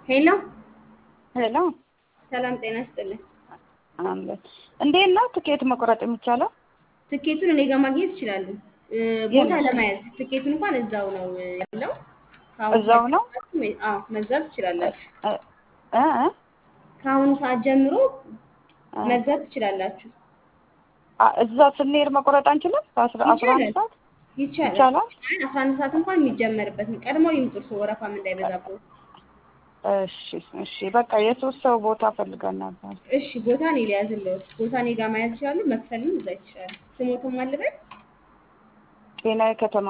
ሄሎ ሄሎ ሰላም ጤና ይስጥልኝ። አለ እንዴት ነው ትኬት መቁረጥ የሚቻለው? ትኬቱን እኔ ጋር ማግኘት ይችላሉ። እ፣ ቦታ የት? ለመያዝ ትኬቱ እንኳን እዛው ነው እ፣ ያለው። ከአሁኑ እዛው ሰዓት ነው? ጀምራችሁ መ- አዎ መግዛት ትችላላችሁ። እ እ እ? ከአሁኑ ሰዓት ጀምሮ እ? መግዛት ትችላላችሁ። አ- እዛ ስንሄድ መቁረጥ አንችልም? በአስራ አስራ አንድ ይቻላል ሰዓት ይቻላል። ይቻላል? አይ አስራ አንድ ሰዓት እንኳን የሚጀመርበት ነው። ቀድመው ይምጡ እርስዎ ወረፋም እንዳይበዛብዎት። እሺ እሺ በቃ የሶስት ሰው ቦታ ፈልገን ነበር። እሺ ቦታ እኔ ሊያዝልዎት። ቦታ እኔ ጋር መያዝ ይችላሉ። መክፈልም እዛ ይችላሉ። ስሞትም አልበል ጤናዬ ከተማ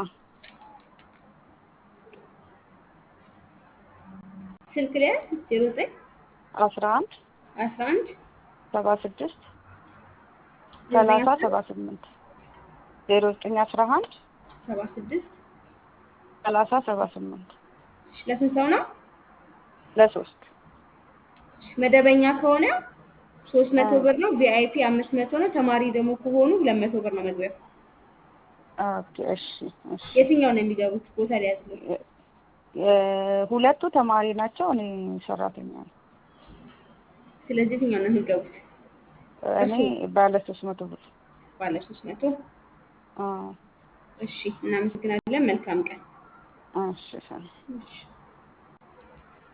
ስልክ ሊያዝ ዜሮ ዘጠኝ አስራ አንድ አስራ አንድ ሰባ ስድስት ዘጠኝ ሰላሳ አስራ ሰባ ስምንት ዜሮ ዘጠኝ አስራ አንድ ሰባ ስድስት ሰላሳ ሰባ ስምንት እሺ፣ ለስንት ሰው ነው? ለሶስት መደበኛ ከሆነ ሶስት መቶ እ። ብር ነው። ቪአይፒ አምስት መቶ ነው። ተማሪ ደግሞ ከሆኑ ሁለት መቶ ብር ነው መግቢያው። ኦኬ እሺ እሺ የትኛው ነው የሚገቡት? ቦታ ሊያዝልዎት። የ- የ- ሁለቱ ተማሪ ናቸው። እኔ ሰራተኛ ነኝ። ስለዚህ የትኛው ነው የሚገቡት? እኔ ባለ ሶስት መቶ ብር ባለ ሶስት መቶ አዎ። እሺ፣ እናመሰግናለን። መልካም ቀን። እሺ ሰላም እሺ